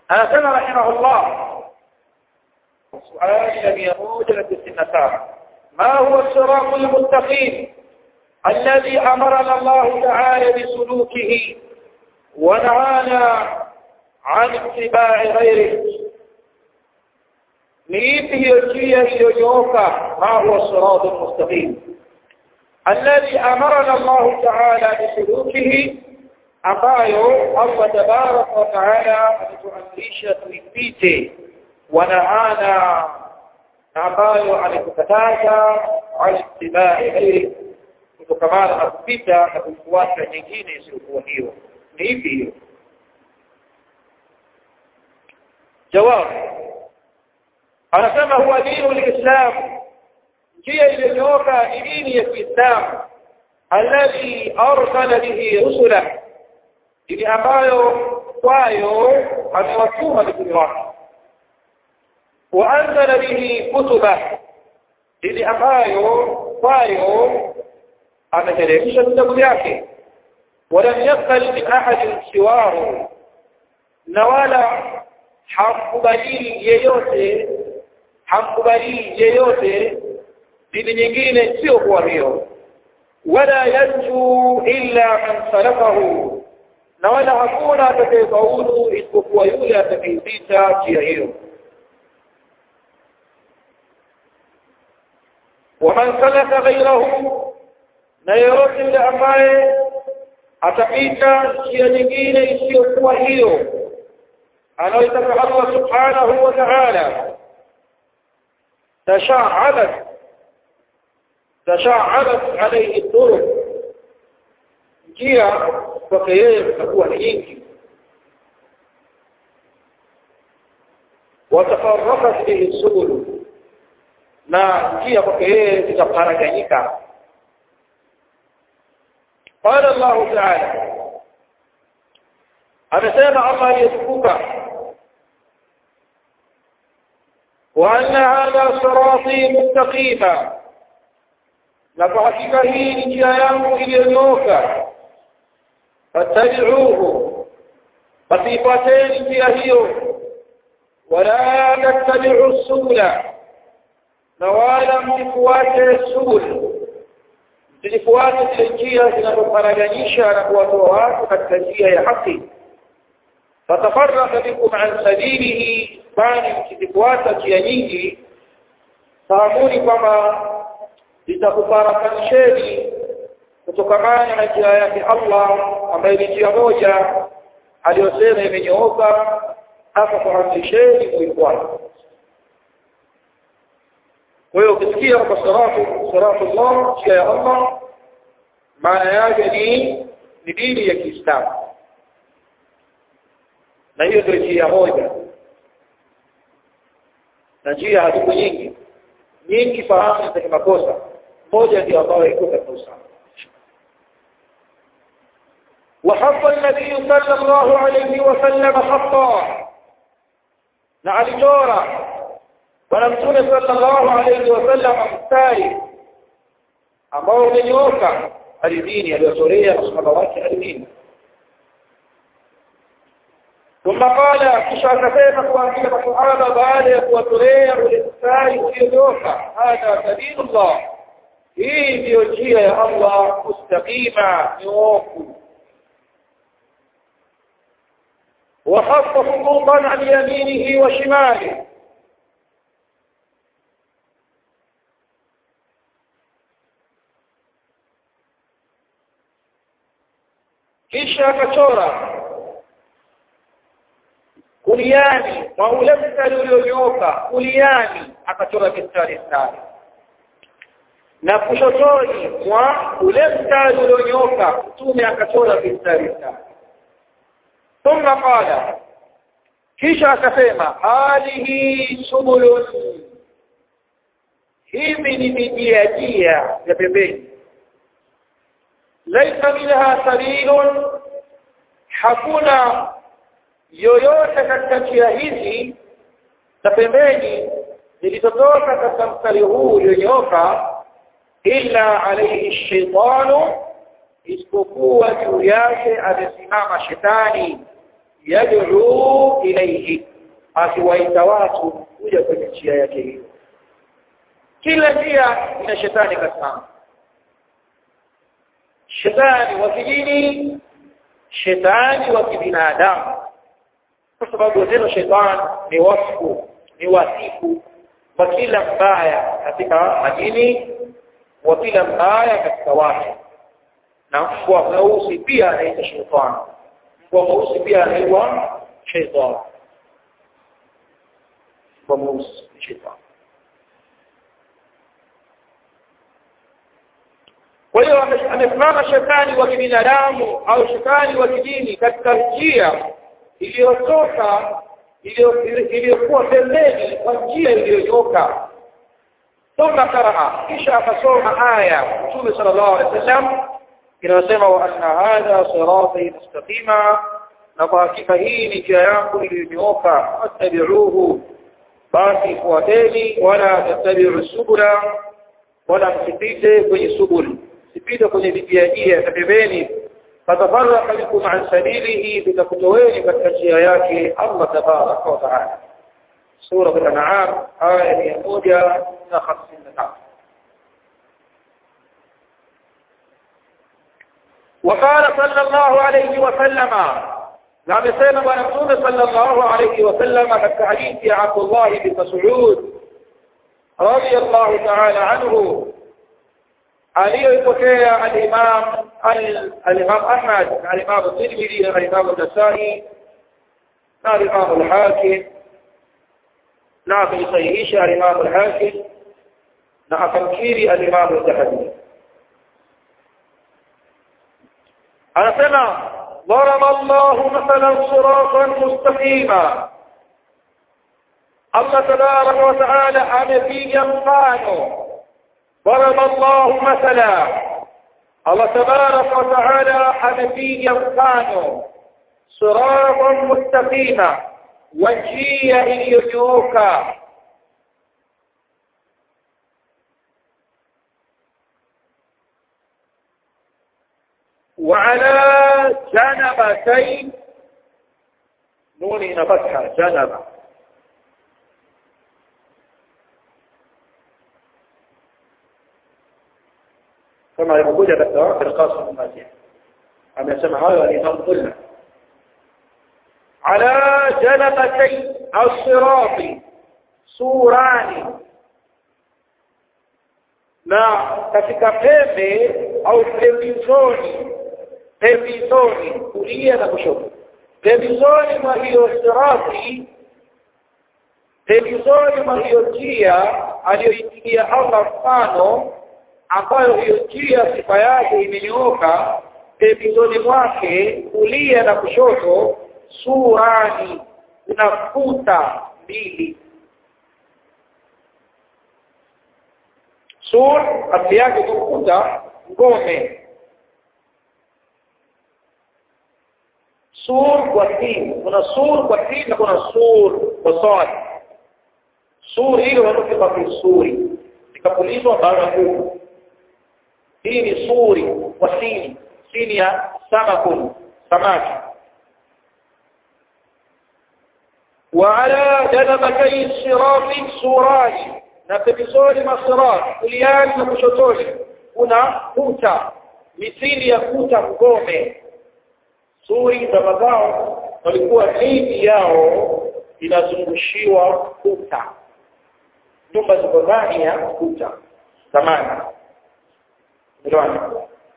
anasema rahimahullah suali la mia moja na tisini na saba ما هو الصراط المستقيم الذي أمرنا الله تعالى بسلوكه ونهانا عن اتباع غيره نيته يجيه يجوكا ما هو الصراط المستقيم الذي أمرنا الله تعالى بسلوكه ambayo Allah tabaraka wa taala ametuamrisha tuipite wanahana ambayo ametukataza alittibai ghairi kutokamana na kupita na kufuata nyingine isiyokuwa hiyo ni ipi hiyo jawab anasema huwa dinu lislam njia iliyonyooka ni dini ya kiislamu alladhi arsala bihi rusulah dini ambayo kwayo amewatuma mitume wake waanzala bihi kutuba dini ambayo kwayo ameteremsha vitabu vyake walam yakbal min ahadin siwaru na wala hamkubalii yeyote hamkubalii yeyote dini nyingine sio kuwa hiyo wala yanju illa man salakahu na wala hakuna atakayefaulu isipokuwa yule atakayepita njia hiyo waman salaka ghairahu na yeyote yule ambaye atapita njia nyingine isiyokuwa hiyo anayoitaka Allah subhanahu wa ta'ala tasha'abat tasha'abat alayhi turuq njia kwake yeye zitakuwa ni nyingi watafarrakat bihi subul na njia kwake yeye zitaparaganyika قال الله تعالى amesema Allah aliyetukuka وأن هذا صراطي مستقيما na kwa hakika hii ni njia yangu iliyonyooka fattabi'uhu basi ifuateni njia hiyo wala tattabi'u subula na wala msifuate subul msifuate zile njia zinazoparaganyisha na kuwatoa watu katika njia ya haki fatafarraka bikum an sabilihi kwani mkizifuata njia nyingi fahamuni kwamba zitakufarakisheni kutokamana na njia yake Allah ambayo ni njia moja aliyosema imenyooka akakuamrisheni kuifuata kwa hiyo ukisikia kwa salatu salatu Allah njia ya Allah maana yake ni ni dini ya Kiislamu na hiyo ndio njia moja na njia haziko nyingi nyingi fahamu za makosa moja ndio ambayo iko katika usawa وحط النبي صلى الله عليه وسلم خطا na alichora bwana mtume sallallahu alayhi wasallam mstari ambao umenyooka ardhini aliyochorea masahaba wake ardhini ثم قال kisha akasema kuambia masahaba baada ya kuwatolea ule mstari ulionyooka hadha sabilullah hii ndiyo njia ya Allah mustaqima nyoofu وخط خطوطا عن يمينه وشماله kisha akachora kuliani mwa ule mstari ulionyooka kuliani akachora mistari mistari na kushotoni mwa ule mstari ulionyooka mtume akachora mistari mistari ثم قال kisha akasema hadhihi subulun hivi ni mijia jia ya pembeni laisa minha sabilun hakuna yoyote katika njia hizi za pembeni zilizotoka katika mstari huu ulionyooka illa alayhi shaitanu isipokuwa juu yake amesimama shetani yad'u ilayhi akiwaita watu kuja kwenye njia yake hiyo kila njia ina shetani kasimama shetani wa kidini shetani wa kibinadamu kwa sababu neno shetani ni wasfu ni wasifu wa kila mbaya katika majini wa kila mbaya katika watu na mbwa mweusi pia anaitwa shetani mbwa mweusi pia anaitwa shetani mbwa mweusi ni shetani kwa hiyo amesimama shetani wa kibinadamu au shetani wa kidini katika njia iliyotoka iliyokuwa pembeni kwa njia iliyonyoka thumma qaraa kisha akasoma aya mtume sallallahu alaihi wasallam inayosema wa anna hadha sirati mustaqima na kwa hakika hii ni njia yangu iliyonyooka fattabi'uhu basi fuateni wala tattabi'u subula wala msipite kwenye subul msipite kwenye vijiajia na pembeni fatafarraqa bikum an sabilihi vitakutoweni katika njia yake Allah tabaraka wa taala sura al-an'am aya ya 153 وقال صلى الله عليه وسلم na amesema bwana mtume sallallahu alayhi wasallam katika hadithi ya Abdullah bin Mas'ud radiyallahu ta'ala anhu aliyoipokea al-Imam al-Imam Ahmad na al-Imam Tirmidhi na al-Imam An-Nasa'i na al-Imam al-Hakim na akasahihisha al-Imam al-Hakim na akamkiri al-Imam al-Dhahabi anasema ضرب الله مثلا صراطا مستقيما الله تبارك وتعالى amepiga mfano ضرب الله مثلا الله تبارك وتعالى amepiga mfano صراطا مستقيما وجيه iliyonyooka وعلى جنبتين نون هنا فتحة جنبة كما يقول في القاصر الماتح أم يسمى هذا الإمام قلنا على جنبتي الصراط سوران na katika pembe au pembezoni pembezoni kulia na kushoto pembezoni mwa hiyo sirati pembezoni mwa hiyo njia aliyoipigia Allah mfano ambayo hiyo njia sifa yake imenyooka pembezoni mwake kulia na kushoto surani kuna kuta mbili sur asili yake ni ukuta ngome sur kwa sin kuna sur kwa sin na kuna sur kwa sad sur hilo wanatoka kwa suri ikapulizwa baada ya nguvu hii ni suri kwa sin sin ya samakun samaki وعلى جنبتي الصراط سوران na pembezoni mwa sirat kuliani na kushotoni kuna kuta misili ya kuta ngome suri za mazao walikuwa miji yao inazungushiwa kuta nyumba ziko ndani ya kuta zamani Ndio.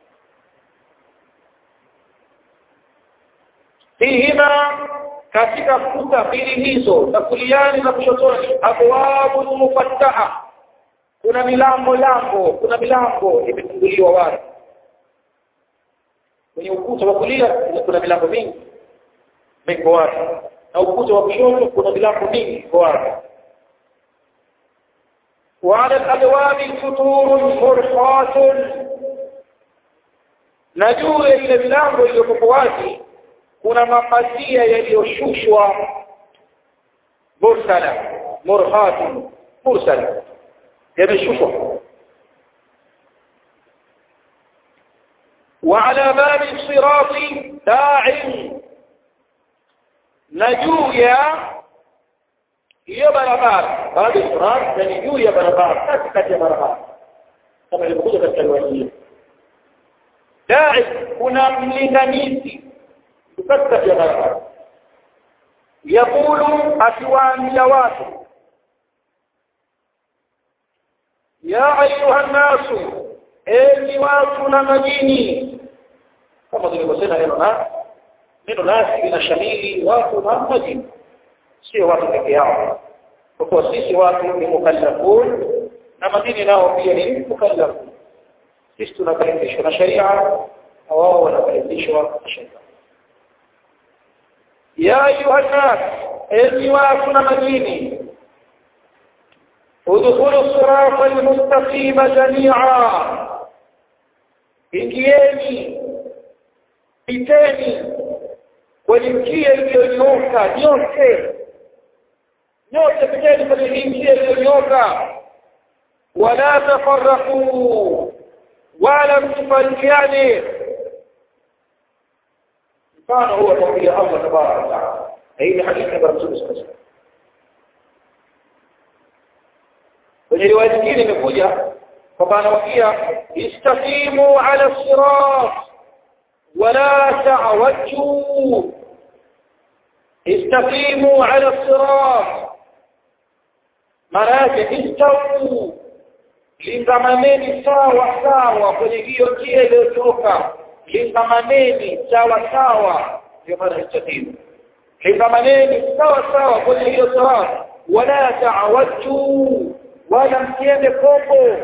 fihima katika kuta mbili hizo za kuliani na kushotoni abwabu mufattaha kuna milango lango kuna milango imefunguliwa wazi kwenye ukuta wa kulia kuna milango mingi iko wazi na ukuta wa kushoto kuna milango mingi iko wazi وعلى الأبواب فتور مرخات نجوه إلى milango iliyokuwa wazi kuna mapazia yaliyoshushwa mursala murhatun mursala yameshushwa وعلى باب الصراط داع na juu ya hiyo barabara baada ya sirat ni juu ya barabara katikati ya barabara kama ilivyokuja katika riwaya hii dai kuna mlinganizi katikati ya barabara yakulu akiwaambia watu ya ayuha nnasu enyi watu na majini kama tulivyosema neno na neno nasi linashamili watu na majini sio watu peke yao kwa kuwa sisi watu ni mukallafun na majini nao pia ni mukallafun sisi tunakaribishwa na sharia na wao wanakaribishwa na sharia ya ayuha nnas enyi watu na majini udkhulu sirata almustaqima jamia ingieni piteni kwenye njia iliyonyooka nyote nyote piteni kwenye hii njia iliyonyooka wala tafarraqu wala msifarikiane mfano huwa kauli ya Allah tabaraka wa taala hii ni hadithi ya Rasul sallallahu alaihi wasallam kwenye riwaya nyingine imekuja kwamba anawaambia istaqimu ala sirat wala ta'wajju istaqimu ala sirat maana yake istawu lingamaneni sawa sawa kwenye hiyo njia iliyotoka lingamaneni sawa sawa ndio maana istaqimu lingamaneni sawa sawa kwenye hiyo sirat wala ta'wajju wala msiende kombo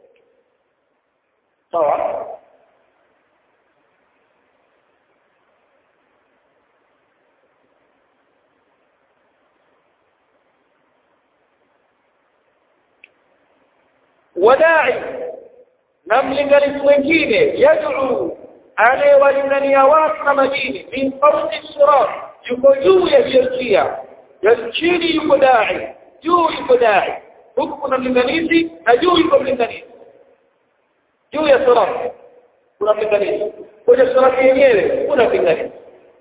sawa wadai na mlinganizi wengine yad'u anayewalingania watu na majini min fawqi sirat yuko juu ya hiyo njia ya chini yuko dai juu yuko dai huku kuna mlinganizi na juu yuko mlinganizi juu ya sirat kuna mlinganizi kwenye sirat yenyewe kuna mlinganizi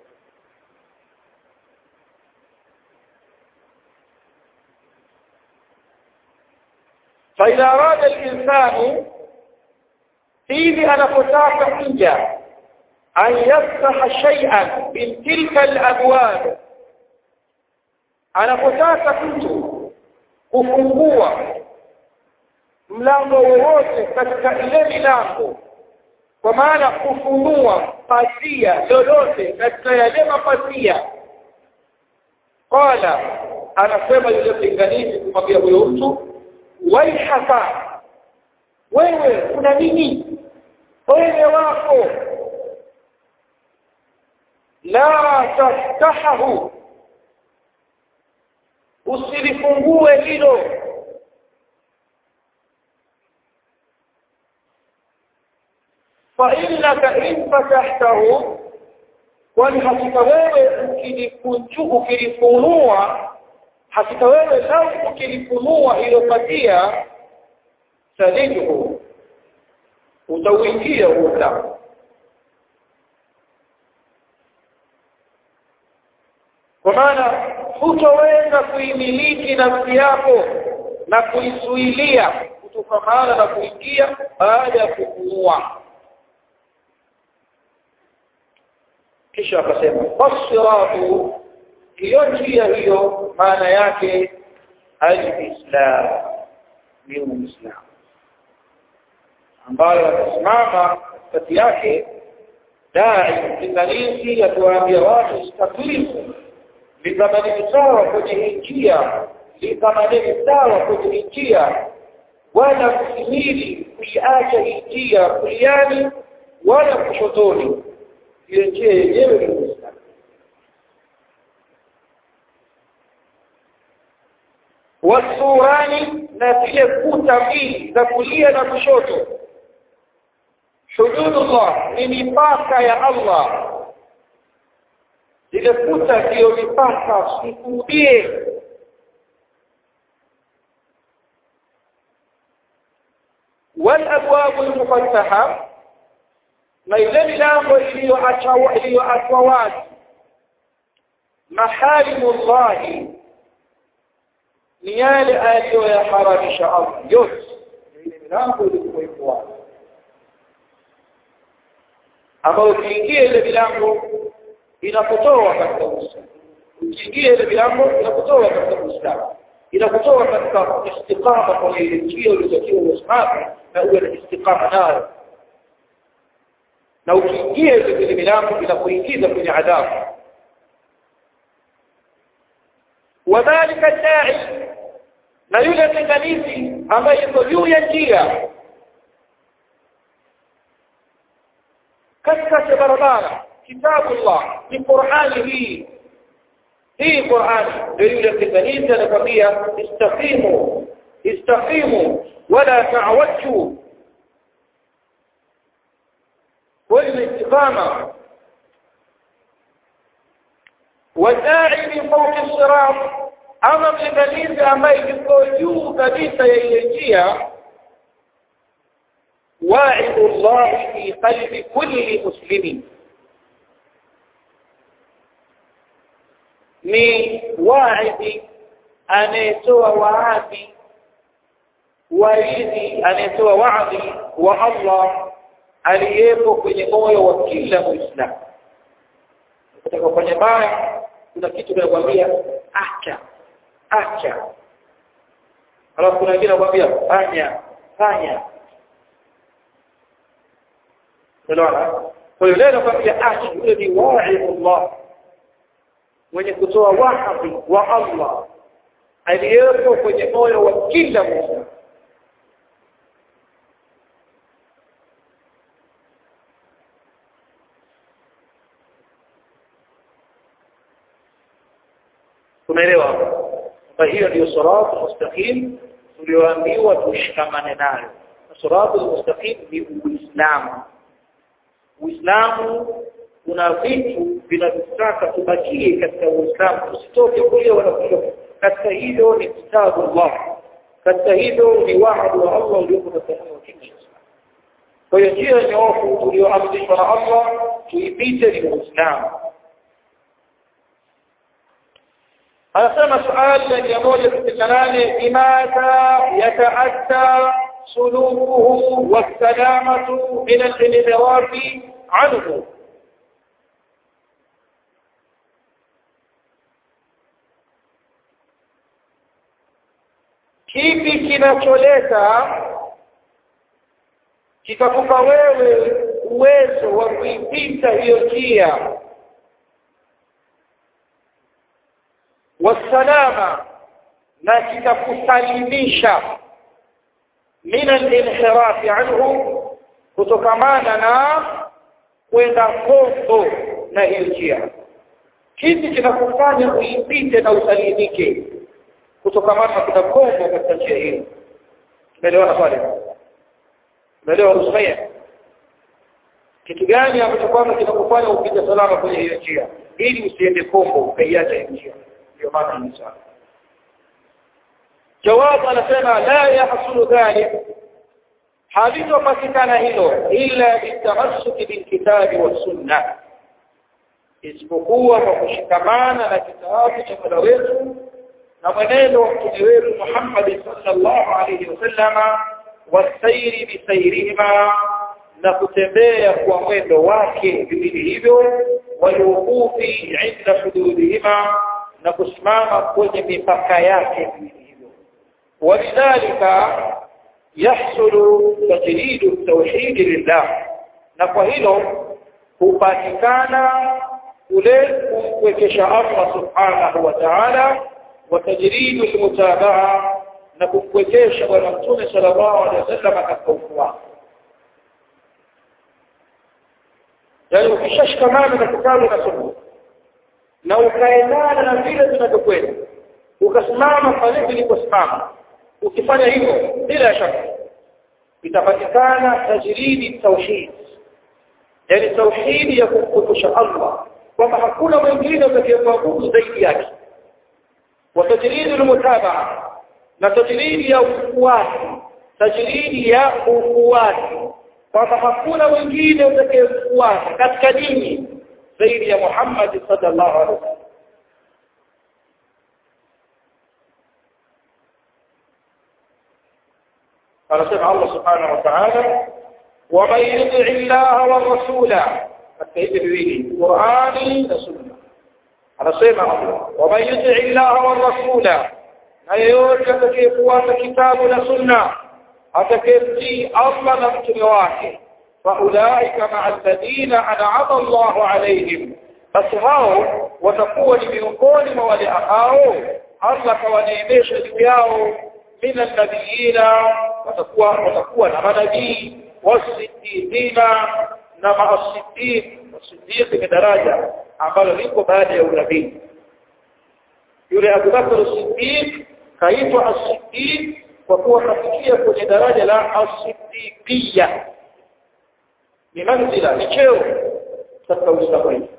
فإذا أراد الإنسان فيه أنا فتاك حجة أن يفتح شيئا من تلك الأبواب أنا فتاك كنت kufungua mlango wowote katika ile milango kwa maana kufunua pasia lolote katika yale mapasia qala anasema yule pinganizi kumwambia huyo mtu waihaka wewe kuna nini wewe wako la taftahahu usilifungue hilo فإنك إن فتحته kwani hakika wewe ukilikunju ukilifunua hakika wewe lau ukilifunua hilo patia sadiduhu utauingia huo mlango kwa maana hutoweza kuimiliki nafsi yako na kuizuilia kutokamana na kuingia baada ya kufunua kisha akasema fasiratu hiyo njia hiyo maana yake alislam ni uislamu ambayo atasimama katikati yake dai mlinganizi akiwaambia watu istakimu likamaneni sawa kwenye hii njia likamaneni sawa kwenye hii njia wala msimili kuiacha hii njia kuliani wala kushotoni hiyo njia yenyewe ni uislamu wasurani na zile kuta mbili za kulia na kushoto hududullah ni mipaka ya Allah zile kuta ndiyo mipaka sikurudie والابواب المفتحه na ile milango iliyoachwa iliyoachwa wazi maharimullahi ni yale aliyoyaharamisha Allah yote ile milango ilikuwa iko wazi ambayo ukiingia ile milango inakutoa katika Uislamu ukiingia ile milango inakutoa katika Uislamu inakutoa katika istiqama kwa ile njia ulizotakiwa usimame na uwe na istiqama nayo na ukiingia ile milango inakuingiza kwenye adhabu wadhalika dai na yule mlinganizi ambaye yuko juu ya njia katikati ya barabara kitabu Allah ni Qur'ani hii hii Qur'ani ndio yule mlinganizi anakwambia istaqimu istaqimu wala ta'wajju kwenye istiqama wadai min fawqi sirat ama mlinganizi ambaye yuko juu kabisa ya ile njia واعظ الله في قلب كل مسلم ni waidhi anayetoa waadhi waidhi anayetoa waadhi wa Allah aliyepo kwenye moyo wa kila muislamu ukitaka kufanya baya kuna kitu kinakwambia acha acha alafu kuna wengine wanakwambia fanya fanya unaona kwa hiyo leo nakwambia acha yule ni wa'idullah mwenye kutoa wahabi wa Allah aliyepo kwenye moyo wa kila muislamu tumeelewa kwa hiyo ndio siratu mustaqim tulioambiwa tushikamane nayo siratu mustaqim ni uislamu uislamu kuna vitu vinavyotaka tubakie katika uislamu tusitoke kule wala kule katika hilo ni kitabu Allah katika hilo ni wahadu wa Allah uliopo katika moyo wa kila kwa hiyo njia nyoofu tulioamrishwa na Allah tuipite ni uislamu anasema swali la mia moja sitini na nane bimadha yataatta sulukuhu wassalamatu min alinhirafi anhu kipi kinacholeta kikakupa wewe uwezo wa kuipita hiyo njia wasalama na kitakusalimisha min al-inhiraf anhu kutokamana na kwenda kombo na hiyo njia kipi kinakufanya uipite na usalimike kutokamana na kwenda kombo katika njia hiyo tumeelewana pale tumeelewa rusaya kitu gani ambacho kwamba kinakufanya upite salama kwenye hiyo njia ili usiende kombo ukaiacha hiyo njia ndio maana ni sawa jawabu anasema la yahsulu dhalik halitopatikana hilo illa bitamassuki bilkitabi wassunna isipokuwa kwa kushikamana na kitabu cha mola wetu na mwenendo wa mtume wetu Muhammad sallallahu alayhi wasallama wasairi bisairihima na kutembea kwa mwendo wake viwili hivyo walwuqufi inda hududihima na kusimama kwenye mipaka yake hivyo walidhalika yahsulu tajridu tauhidi lillah na kwa hilo hupatikana ule kumwekesha Allah subhanahu wa ta'ala wa tajridu almutabaa na kumwekesha bwana mtume sallallahu alaihi wasallam katika ufuasi yani ukishashikamana na kitabu na sunna na ukaendana na vile vinavyokwenda ukasimama pale viliposimama ukifanya hivyo bila shaka itapatikana tajridi tauhid yani tauhidi ya kumkumbusha Allah kwamba hakuna mwingine atakayemwabudu zaidi yake wa tajridi almutabaa na tajridi ya ufuasi tajridi ya ufuasi kwamba hakuna mwingine atakayemfuata katika dini zaidi ya Muhammad sallallahu alaihi wasallam anasema Allah subhanahu wa ta'ala ومن يطع الله والرسول katika hivi viwili Qur'ani na Sunna anasema Allah ومن يطع الله والرسول na yeyote atakayefuata kitabu na Sunna atakayetii Allah na mtume wake faulaika ma'a alladhina an'ama Allahu alayhim basi hao watakuwa ni miongoni mwa wale ambao Allah kawaneemesha juu yao min annabiyina watakuwa watakuwa na manabii wasiddiqina na maasiddiq wasiddiq ni daraja ambalo liko baada ya unabii yule Abu Bakr as-Siddiq kaitwa as-Siddiq kwa kuwa kafikia kwenye daraja la as-Siddiqiyya ni manzila ni cheo katika Uislamu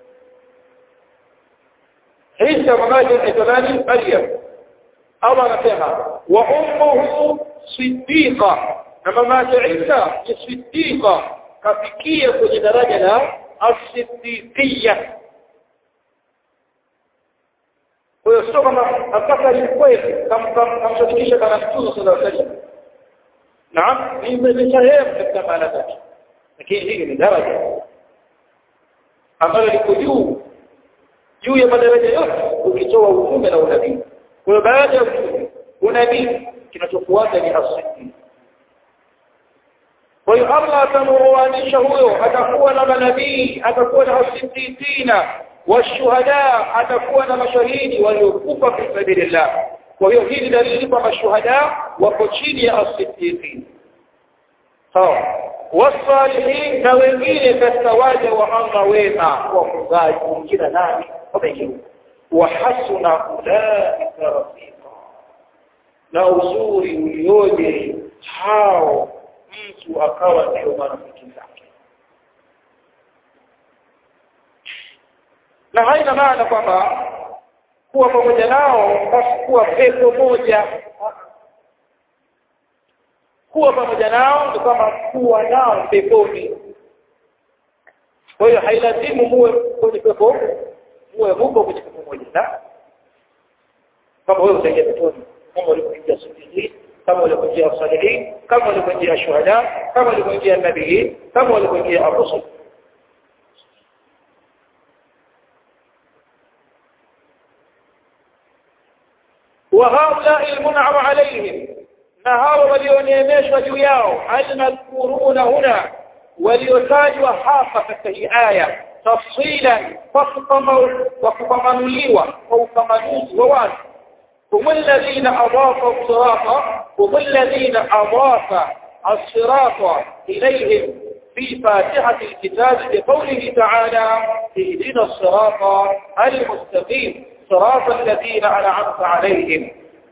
Isa mamaje anaitwa nani Maryam Allah anasema wa ummuhu siddiqa na mama yake Isa ni siddiqa kafikia kwenye daraja la as-siddiqiyya kwa hiyo sio kama mpaka ni kweli kamsadikisha kana mtume sallallahu alaihi wasallam naam ni sehemu katika maana zake lakini hii ni daraja ambalo liko juu juu ya madaraja yote ukitoa utume na unabii kwa hiyo baada ya utume unabii kinachofuata ni asidi kwa hiyo Allah atamuoanisha huyo atakuwa na manabii atakuwa na asiddiqina washuhada atakuwa na mashahidi waliokufa fi sabilillah kwa hiyo hii ni dalili kwamba shuhada wako chini ya asiddiqin sawa wasalihin na wengine katika waja wa Allah wema wafungaji wengine nani wameingia wa hasuna ulaika rafiqa na uzuri ulioje hao mtu akawa ndio marafiki zake na haina maana kwamba kuwa pamoja nao basi kuwa pepo moja kuwa pamoja nao ni kama kuwa nao peponi kwa hiyo hailazimu muwe kwenye pepo muwe huko kwenye pepo moja la kama wewe utaingia peponi kama ulivyoingia siddiqin kama ulivyoingia salihin kama ulivyoingia shuhada kama ulivyoingia nabii kama ulivyoingia ar-rusul وهؤلاء المنعم عليهم na hao walioneemeshwa juu yao almadhkuruna huna waliotajwa hapa katika hii aya tafsilan kwa kupambanuliwa kwa upambanuzi wa watu هم الذين أضافوا الصراط هم الذين أضاف الصراط إليهم في فاتحة الكتاب بقوله تعالى اهدنا الصراط المستقيم صراط الذين أنعمت عليهم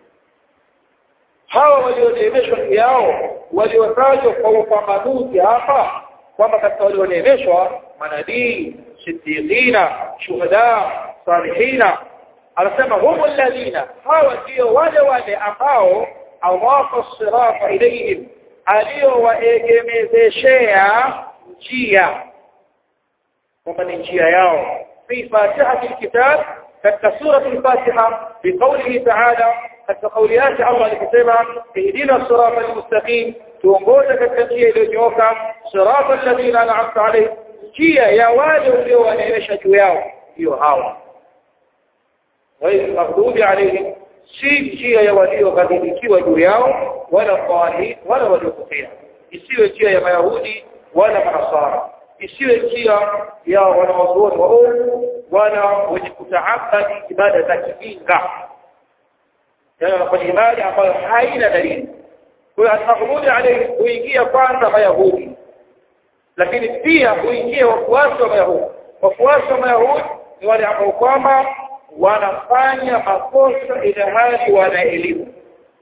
hawa walioneemeshwa juu yao waliotajwa kwa upambanuzi hapa kwamba katika walioneemeshwa manabii siddiqina shuhada salihina anasema humu alladhina hawa ndio wale wale ambao awafa sirata ilayhim aliyowaegemezeshea njia kwamba ni njia yao fi fatihati alkitab katika surati al-fatiha biqawlihi ta'ala katika kauli yake Allah aliposema ihdina sirata almustaqim tuongoze katika njia iliyonyooka sirata alladhina an'amta alayhim njia ya wale uliowaneemesha juu yao hiyo hawa غير المغضوب عليهم si njia ya walioghadhibikiwa juu yao wala dhalin wala waliopotea isiwe njia ya mayahudi wala manasara isiwe njia ya wanawazuoni waovu wala wenye kutaabadi ibada za kijinga yani wanafanya ibada ambayo haina dalili kwa hiyo almaghdubi alayhi huingia kwanza mayahudi lakini pia huingia wafuasi wa mayahudi wafuasi wa mayahudi ni wale ambao kwamba wanafanya makosa ila hali wana elimu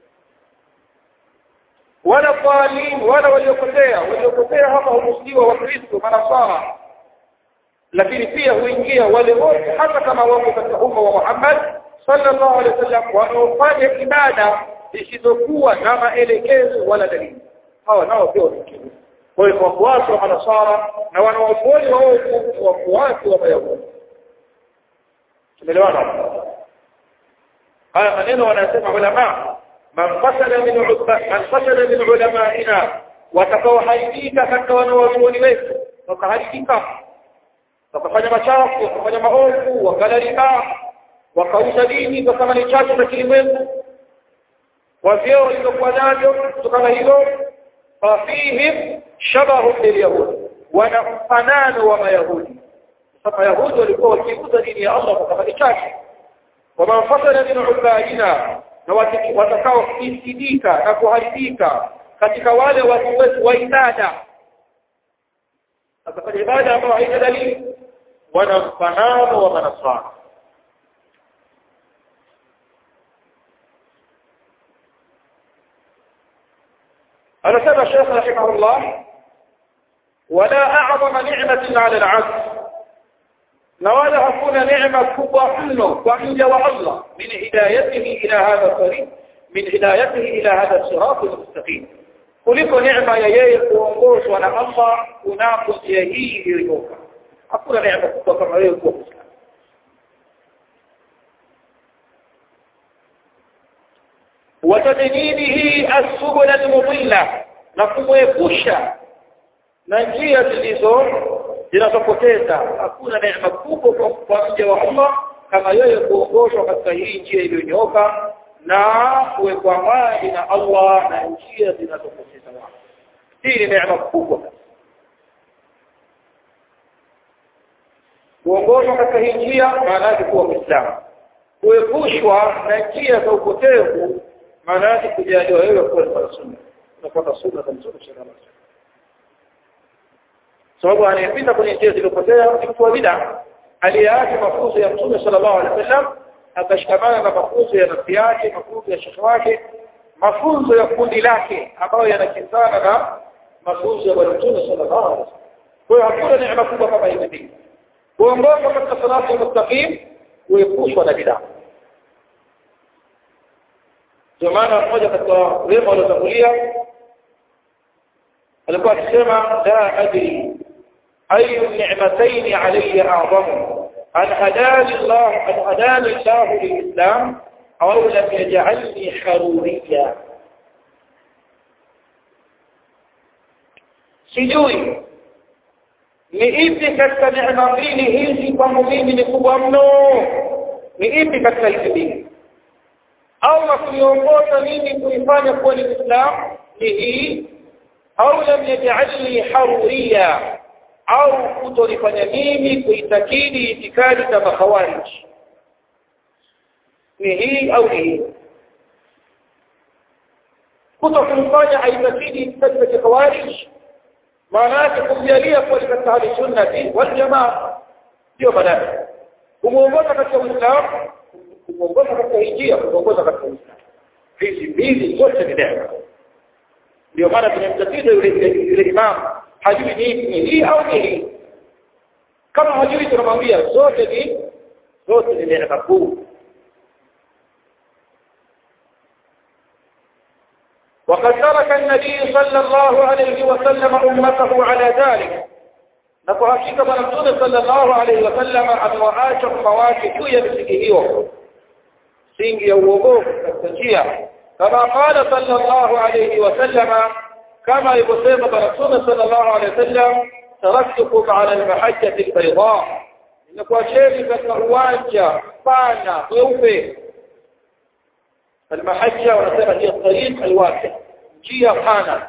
wala dhalim wala waliopotea waliopotea hapa humusliwa wakristo manasara lakini pia huingia wale wote hata kama wako katika umma wa Muhammad sallallahu alaihi wasallam wanaofanya ibada zisizokuwa na maelekezo wala dalili hawa nao pia wanaingia kwa hiyo wafuasi wa manasara na wanawafuoni waovu ni wafuasi wa mayahudi tumeelewana haya maneno wanasema ulama man fasada min man fasada min ulamaina watakaoharibika katika wanawazuoni wetu wakaharibika wakafanya machafu wakafanya maovu wakalalika wakauza dini kwa thamani chache za kilimwengu kwa vyeo walivyokuwa navyo kutokana hilo fafihim shabahu lilyahudi wana mfanano wa mayahudi sasa mayahudi walikuwa wakiuza dini ya allah kwa thamani chache waman fasada min ubadina na watakaofisidika na kuharibika katika wale watu wetu wa ibada akafanya ibada ambayo haina dalili wana mfanano wa manasara anasema shekh rahimahullah wala a'zama ni'matin 'ala al-'abd na wala hakuna neema kubwa mno kwa mja wa Allah min hidayatihi ila hadha tariq min hidayatihi ila hadha sirat al-mustaqim kuliko neema ya yeye kuongozwa na Allah kunako njia hii iliyonyoka hakuna neema kubwa kama wewe kuwa Muislamu watadinihi as-subul al-mudilla na kumwepusha na njia zilizo zinazopoteza hakuna neema kubwa kwa mja wa Allah kama yeye kuongozwa katika hii njia iliyonyooka na kuwekwa mbali na Allah na njia zinazopoteza watu hii ni neema kubwa kuongozwa katika hii njia maana yake kuwa Muislamu kuepushwa na njia za upotevu maana yake kujaliwa wewe kuwa ni sunna unafuata sunna za Mtume sallallahu alaihi wasallam sababu anayepita kwenye njia zilizopotea ni mtu wa bid'a aliyeacha mafunzo ya Mtume sallallahu alaihi wasallam akashikamana na mafunzo ya nafsi yake mafunzo ya shekhe wake mafunzo ya kundi lake ambayo yanakinzana na mafunzo ya Bwana Mtume sallallahu alaihi wasallam kwa hiyo hakuna neema kubwa kama hivi kuongozwa katika salatu mustaqim kuepushwa na bid'a ndio maana mmoja katika wema waliotangulia alikuwa akisema la adri ayu ni'matayn alayya a'zamu an hadani Allah an hadani Allah lilislam au lam yaj'alni haruriya sijui ni ipi katika neema mbili hizi kwangu mimi ni kubwa mno ni ipi katika hizi mbili au kuniongoza mimi kuifanya kuwa ni Muislamu ni hii au lam yaj'alni haruriya au kutonifanya mimi kuitakidi itikadi za makhawarij ni hii au ni hii kuto kumfanya aitakidi itikadi za khawarij maana yake kumjalia kuwa ni katika hali sunnati wal jamaa ndio badala kumuongoza katika Uislamu kumuongoza katika njia kumuongoza katika Uislamu hizi mbili zote ni neema ndio maana tunamtatiza yule yule imam hajui ni ni hii au ni hii kama hajui tunamwambia zote ni zote ni neema kuu وقد ترك النبي صلى الله عليه وسلم أمته على ذلك نقول حقيقة من الرسول صلى الله عليه وسلم أن وآش الخواك جوية بسكيه سينجي يوغوه التنجية كما قال صلى الله عليه وسلم كما يقسم برسول صلى الله عليه وسلم تركتكم على المحجة البيضاء إنكم شيء كالنواجة فانا ويوفي المحجة ونسمى هي الطريق الواسع جيه خانة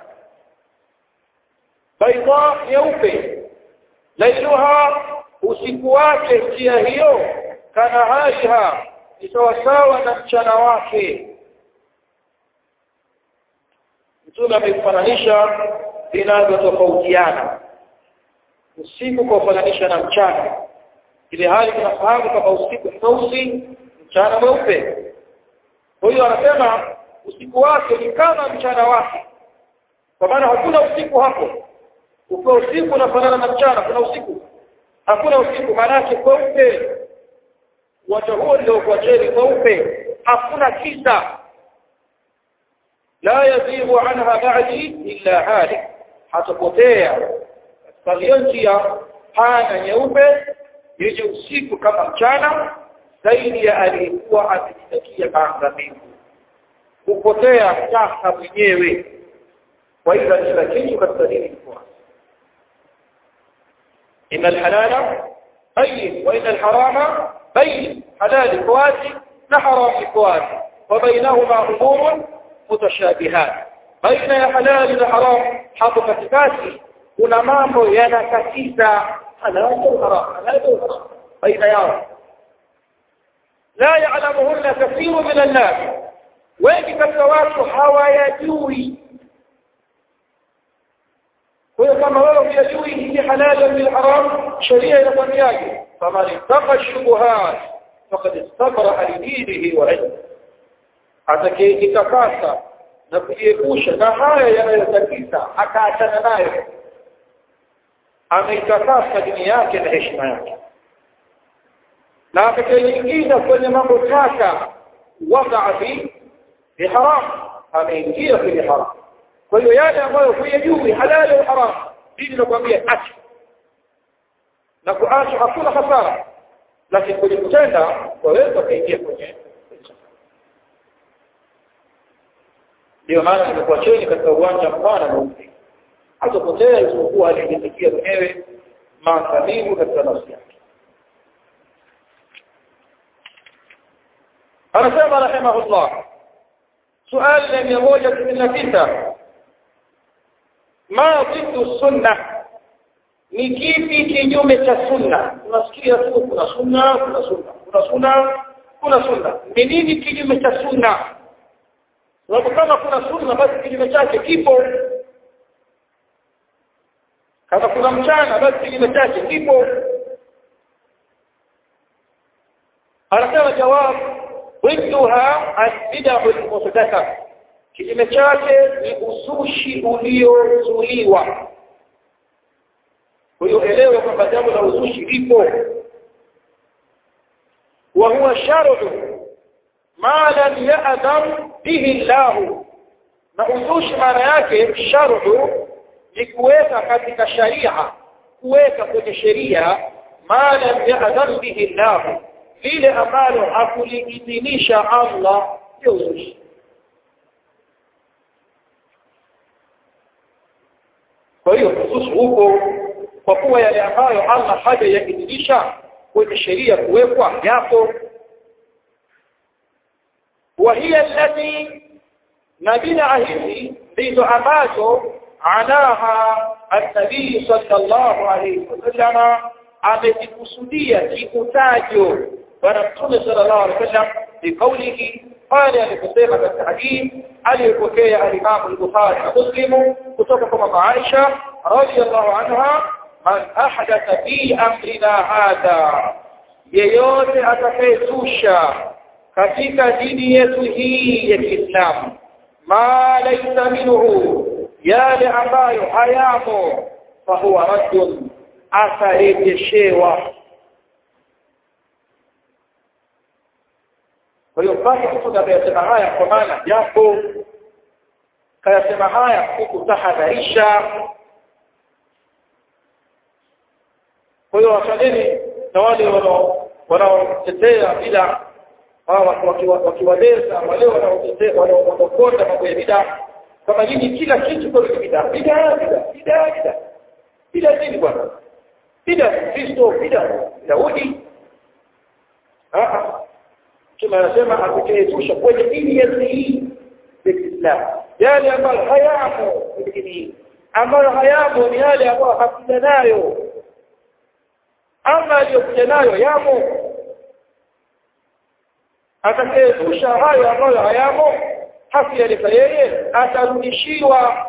بيضاء يوفي ليلها usiku wake njia hiyo kanahariha ni sawasawa na mchana wake mtume amefananisha vinavyotofautiana usiku kwa kufananisha na mchana ile hali tunafahamu kama usiku ni mweusi mchana mweupe kwa hiyo anasema usiku wake ni kama mchana wake kwa maana hakuna usiku hapo ukiwa usiku unafanana na mchana kuna usiku hakuna usiku maana yake kweupe uwanja huo ndio kwa cheli kweupe hakuna kisa la yazighu anha ba'di illa halik hatapotea katika hiyo njia pana nyeupe yenye usiku kama mchana zaidi ya aliyekuwa akijitakia maangamivu kupotea taka mwenyewe kwa hivyo kila kitu katika dini kiko inna alhalala bayyin wa inna alharama bayyin halal iko wazi na haram iko wazi wa bainahuma umurun mutashabihat baina ya halali na haram hapo katikati kuna mambo yanakatiza halal na haram halal na haram baina yao la ya'lamuhunna kathiru min an-nas wengi katika watu hawayajui kwa hiyo kama wewe hujajui hii halal na haram sheria inakwambiaje faman ittaqa shubuhat faqad istabra lidinihi wa ilmihi atakayejitakasa na kujiepusha na haya yanayotatiza akaachana nayo ameitakasa dini yake na heshima yake na atakayeingiza kwenye mambo taka wadaa fi ni haram ameingia kwenye haram kwa hiyo yale ambayo huyajui halali au haram dini inakwambia acha na kuacha hakuna hasara lakini kwenye kutenda waweza kuingia kwenye ndio maana nimekuwa chini katika uwanja mpana mweupe hatapotea isipokuwa alijisikia mwenyewe maangamivu katika nafsi yake anasema rahimahullah suali la mia moja sitini na tisa ma dhiddu sunna ni kipi kinyume cha sunna tunasikia tu kuna sunna kuna sunna kuna sunna kuna sunna ni nini kinyume cha sunna sababu kama kuna sunna basi kinyume chake kipo kama kuna mchana basi kinyume chake kipo anasema jawab ضدها البدع المحدثه kinyume chake ni uzushi uliozuliwa huyo elewe kwamba jambo la uzushi lipo wa huwa shar'u ma lam ya'dam bihi Allah na uzushi maana yake shar'u ni kuweka katika sharia kuweka kwenye sheria ma lam ya'dam bihi Allah lile ambalo hakuliidhinisha Allah sio uzushi kwa hiyo uzushi huko kwa kuwa yale ambayo Allah hajayaidhinisha kwenye sheria kuwekwa yapo وهي التي نبينا hizi ndizo ambazo anaha an-nabii sallallahu alayhi wasallam amezikusudia kikutajo bwana mtume sallallahu alayhi wasallam biqaulihi pale aliposema katika hadithi aliyopokea al-Imam al-Bukhari na Muslim kutoka kwa mama Aisha radhiyallahu anha man ahdatha fi amrina hadha yeyote atakayezusha katika dini yetu hii ya Kiislamu ma laysa minhu yale ambayo hayamo fahuwa raddun atarejeshewa kwa hiyo basi mtu anayesema haya kwa maana japo kayasema haya kukutahadharisha kwa hiyo wachangeni na wale wanaotetea bila wakiwaleza wale wanaokonda mambo ya bidaa kama nyinyi kila kitu kwa bidaa bidaa bidaa bidaa bidaa bidaa nini bwana bidaa Kristo bidaa Daudi kama anasema atakayetusha kwenye dini yetu hii ya Kiislamu yale ambayo hayamo kwenye dini hii ambayo hayamo ni yale ambayo hakuja nayo ama aliyokuja nayo yamo atakayezusha hayo ambayo hayamo hakuyaleta yeye atarudishiwa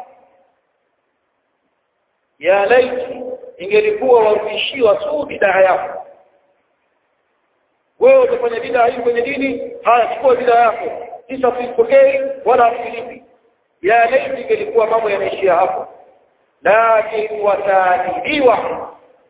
ya laiti ingelikuwa warudishiwa tu bidaa yako wewe utafanya bidaa hii kwenye dini haya chukua bidaa yako kisha usipokei wala usilipi ya laiti ingelikuwa mambo yanaishia hapo lakini wataadhibiwa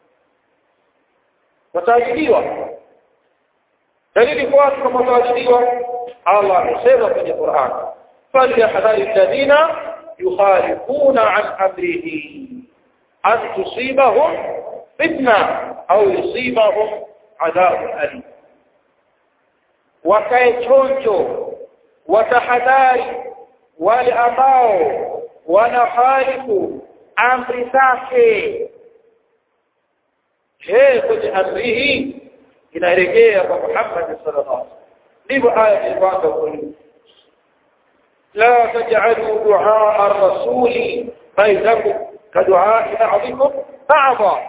wataadhibiwa dalili kwa watu kama wataadhibiwa Allah amesema kwenye Qur'an falyahdhari alladhina yukhalifuna an amrihi an tusibahum fitna au yusibahum adhabun alim wakae chonjo watahadhari wale ambao wanahalifu amri zake je kwenye amri hii inaelekea kwa Muhammad sallallahu alaihi wasallam ndivyo aya ilivyoanza kuuliza لا تجعلوا دعاء الرسول بينكم كدعاء بعضكم بعضا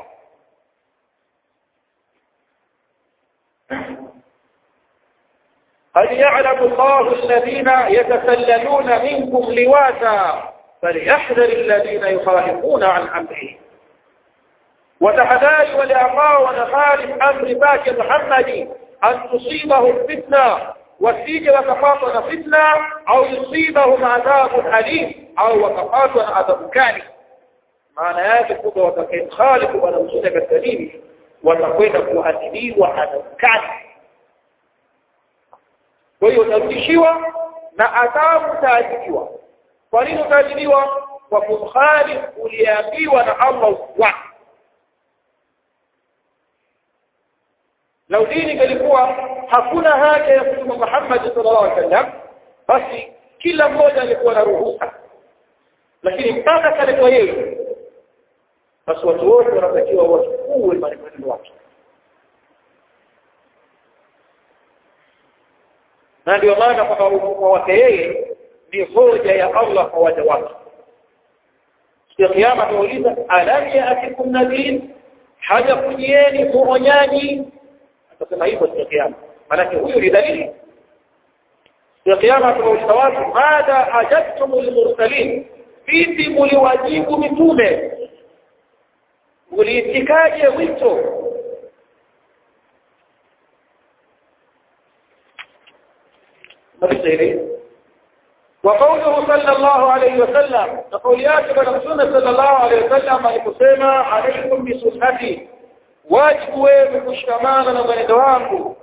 قد يعلم الله الذين يتسللون منكم لواتا فليحذر الذين يخالفون عن امره وتحذاري ولأقاء ونخالف أمر باك محمد أن تصيبهم فتنة wasije wakapatwa na fitna au yusibahum adhabun alim au wakapatwa na adhabu kali maana yake kwamba watakayekhalifu bwana mtume katika dini watakwenda kuadhibiwa adhabu kali kwa hiyo utarudishiwa na adhabu utaadhibiwa kwa nini utaadhibiwa kwa kumkhalifu uliambiwa na Allah wako lau dini ilikuwa hakuna haja ya kutuma Muhammad sallallahu alaihi wasallam basi kila mmoja alikuwa na ruhusa lakini mpaka kaletwa yeye basi watu wote wanatakiwa wachukue maneno yake na ndio maana kwamba ufufuo wake yeye ni hoja ya Allah kwa waja wake siku ya kiyama tuuliza alam yaatikum nadhir haja kujieni muonyaji atasema hivyo siku ya kiyama manake huyu ni dalili siku ya kiyama tunauliza watu madha ajabtumul mursalin vipi muliwajibu mitume muliitikaje wito وقوله صلى الله عليه وسلم تقول يا كبر صلى الله عليه وسلم aliposema عليكم بسنتي wajibu wewe kushikamana na mwenendo wangu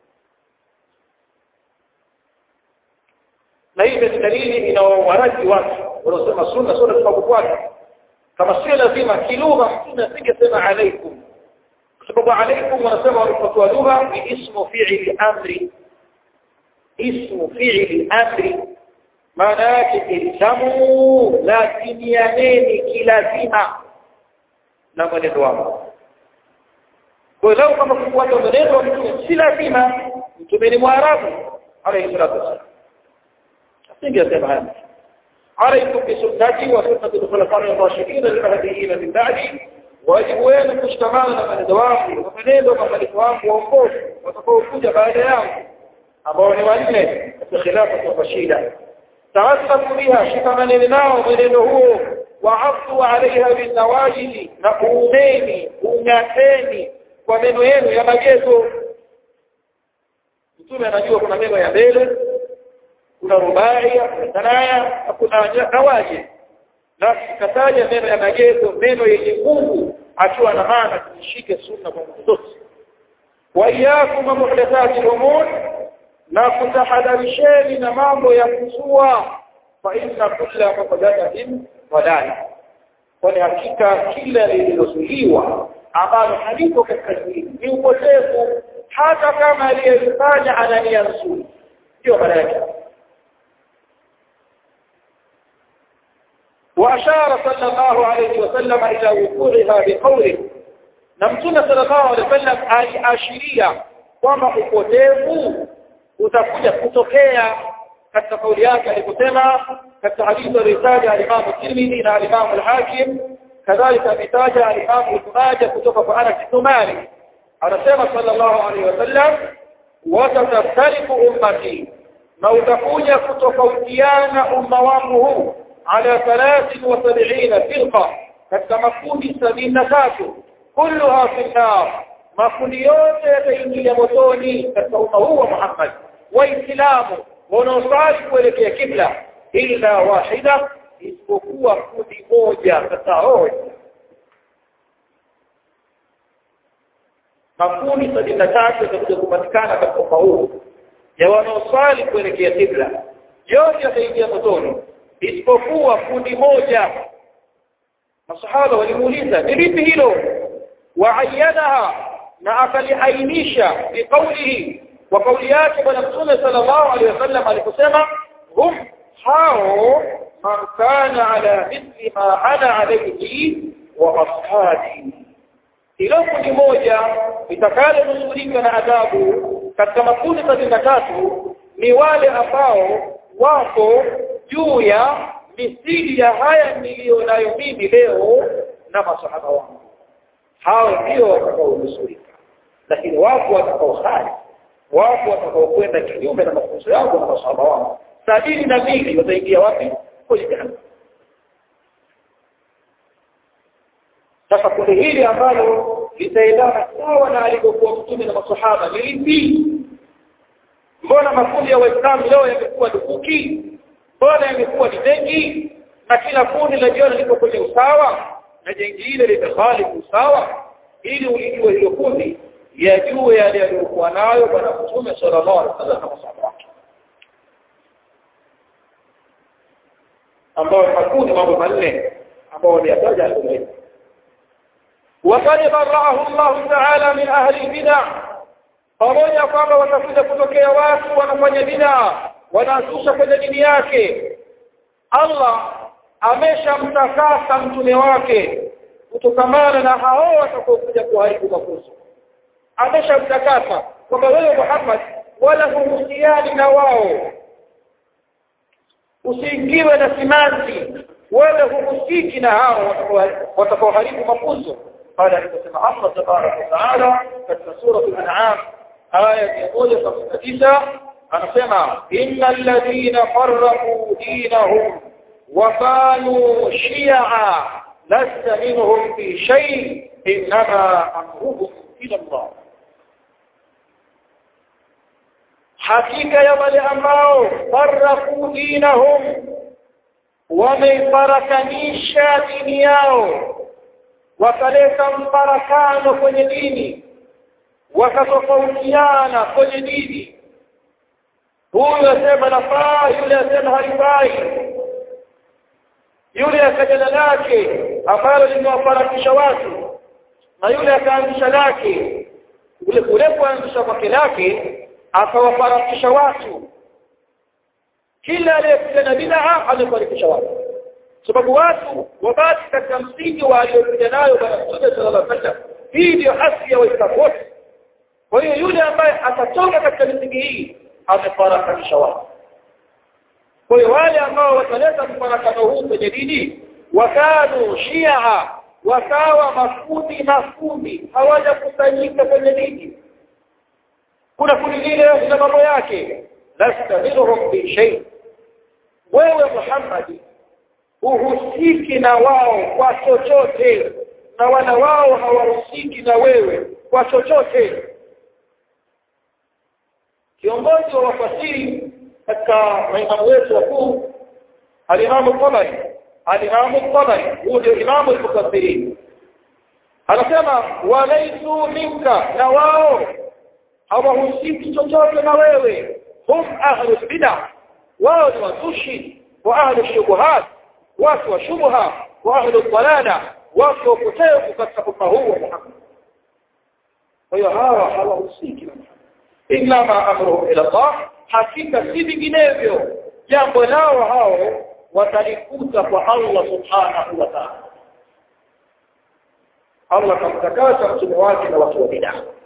na hii ni dalili inaowaraji watu wanaosema sunna sunna tunakufuata kama sio lazima kilugha mtume asingesema alaikum kwa sababu alaikum wanasema walipotoa lugha ni ismu fi'li amri ismu fi'li amri maana yake ilzamu lazimianeni kilazima na mwenendo wako kwa hiyo kama kufuata mwenendo wa mtume si lazima mtume ni mwarabu alayhi salatu wasallam asingesema haya عليكم بسنتي وسنة الخلفاء الراشدين المهديين من بعدي wajibu wenu kushikamana na maneno wangu na maneno mabadiliko wangu waongofu watakaokuja baada yangu ambao ni wanne katika khilafa kwa Rashida tawasabu biha shikamaneni nao mwenendo huo waafdu alaiha binawajidi na uumeni ung'ateni kwa meno yenu ya magezo mtume anajua kuna meno ya mbele kuna rubaia kuna tanaya na kuna nawaji na kataja meno ya magezo meno yenye nguvu akiwa na maana tushike sunna kwa nguvu zote wa iyyakum muhdathati umur na kutahadharisheni na mambo ya kuzua fa inna kulla muhdathatin dalala kwani hakika kila lililozuliwa ambalo haliko katika dini ni upotevu hata kama aliyefanya ana nia nzuri ndio maana yake وأشار صلى الله عليه وسلم إلى وقوعها بقوله نمتنا صلى الله عليه وسلم aliashiria kwamba upotevu utakuja kutokea katika kauli yake aliposema katika hadithi aliyotaja al-Imam Tirmidhi na al-Imam al-Hakim kadhalika ametaja al-Imam Ibn Majah kutoka kwa Anas bin Malik anasema sallallahu alaihi wasallam watataftariku ummati na utakuja kutofautiana umma wangu huu على ثلاث وسبعين فرقة katika makundi sabini na tatu kulluha fi nnar makundi yote yataingia motoni katika umma huu wa Muhammad waislamu wanaosali kuelekea kibla illa wahida isipokuwa kundi moja katika hao makundi sabini na tatu yatakuja kupatikana katika umma huu ya wanaosali kuelekea kibla yote yataingia motoni isipokuwa kundi moja masahaba walimuuliza ni lipi hilo waayanaha na akaliainisha biqaulihi wa kauli yake bwana mtume sallallahu alaihi wasallam aliposema hum hao man kana ala mithli ma ana alayhi wa ashabi hilo kundi moja litakalonusurika na adhabu katika makundi sabini na tatu ni wale ambao wako juu ya misili ya haya niliyo nayo mimi leo na masahaba wangu hao ndio watakaonusurika lakini wapo watakaosali wapo watakaokwenda kinyume na mafunzo yangu na masahaba wangu sabini na mbili wataingia wapi kwenye jahannam sasa kundi hili ambalo litaendana sawa na alivyokuwa mtume na masahaba ni lipi mbona makundi ya waislamu leo yamekuwa dukuki mbona yamekuwa ni mengi na kila kundi lajiona liko kwenye usawa na jengine limekhalifu usawa ili ulijue hilo kundi yajue yale aliyokuwa nayo bwana mtume sallallahu alaihi wasallam na masahaba wake ambao makundi mambo manne ambao wameyataja alikuwa وقد برأه الله تعالى من أهل البدع pamoja kwamba watakuja kutokea watu wanafanya bidaa wanazusha kwenye dini yake Allah ameshamtakasa mtume wake kutokamana na hao watakaokuja kuharibu mafunzo ameshamtakasa kwamba wewe Muhammad wala huhusiani na wao usiingiwe na simanzi wewe huhusiki na hao watakaoharibu mafunzo قال aliposema Allah tabaraka wa taala katika sura al-an'am aya 159 anasema innal ladhina farraqu dinahum wa kanu shi'a lasta minhum fi shay inma amruhum ila Allah hakika ya wale ambao farraqu dinahum wameifarakanisha dini yao wakaleta mfarakano kwenye dini wakatofautiana kwenye dini huyu asema nafaa yule asema halifai yule akajana lake ambalo limewafarakisha watu na yule akaanzisha lake ule kule kuanzisha kwake lake akawafarakisha watu kila aliyekuja na bid'a amefarikisha watu sababu watu wabaki katika msingi wa aliyokuja nayo bwana Mtume sallallahu alaihi wasallam hii ndio asili ya waislamu wote kwa hiyo yule ambaye atatoka katika misingi hii amefarakanisha watu kwa hiyo wale ambao wataleta mfarakano huu kwenye dini wakanu shia wakawa makundi makundi hawajakusanyika kwenye dini kuna kundi lile lina mambo yake lasta minhum bi shay wewe Muhammad uhusiki na wao kwa chochote na wala wao hawahusiki na wewe kwa chochote kiongozi wa wafasiri katika maimamu wetu wakuu alimamu Tabari alimamu Tabari huyo ndio imamu al-mufassirin anasema walaisu minka na wao hawahusiki chochote na wewe hum ahlul bid'ah wao ni wazushi wa ahlul shubuhat watu wa shubha wa ahlu dalala watu wa kutevu katika umma huu wa Muhammad kwa hiyo hawa hawahusiki na inma amruhum ila Allah hakika si vinginevyo jambo lao hao watalikuta kwa Allah subhanahu wa ta'ala Allah kamtakasa mtume wake na watu wa bid'ah